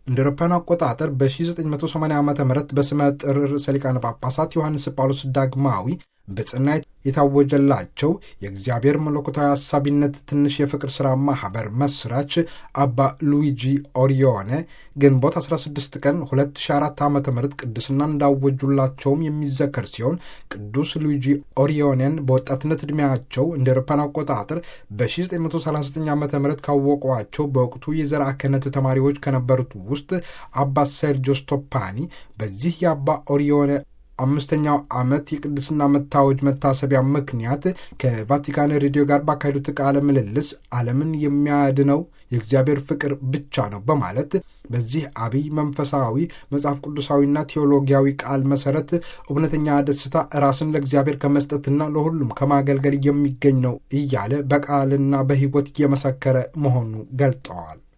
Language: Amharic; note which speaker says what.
Speaker 1: እንደ አውሮፓውያን አቆጣጠር በ1980 ዓ ም በስመ ጥር ርዕሰ ሊቃነ ጳጳሳት ዮሐንስ ጳውሎስ ዳግማዊ በጽና የታወጀላቸው የእግዚአብሔር መለኮታዊ አሳቢነት ትንሽ የፍቅር ሥራ ማኅበር መስራች አባ ሉዊጂ ኦሪዮነ ግንቦት 16 ቀን 2004 ዓ ም ቅድስና እንዳወጁላቸውም የሚዘከር ሲሆን ቅዱስ ሉዊጂ ኦሪዮኔን በወጣትነት ዕድሜያቸው እንደ አውሮፓውያን አቆጣጠር በ1939 ዓ ም ካወቋቸው በወቅቱ የዘርዓ ክህነት ተማሪዎች ከነበሩት ውስጥ አባ ሴርጆ ስቶፓኒ በዚህ የአባ ኦሪዮነ አምስተኛው ዓመት የቅድስና መታወጅ መታሰቢያ ምክንያት ከቫቲካን ሬዲዮ ጋር ባካሄዱት ቃለ ምልልስ ዓለምን የሚያድነው የእግዚአብሔር ፍቅር ብቻ ነው በማለት በዚህ አብይ መንፈሳዊ መጽሐፍ ቅዱሳዊና ቴዎሎጊያዊ ቃል መሰረት እውነተኛ ደስታ ራስን ለእግዚአብሔር ከመስጠትና ለሁሉም ከማገልገል የሚገኝ ነው እያለ በቃልና በሕይወት እየመሰከረ መሆኑ ገልጠዋል።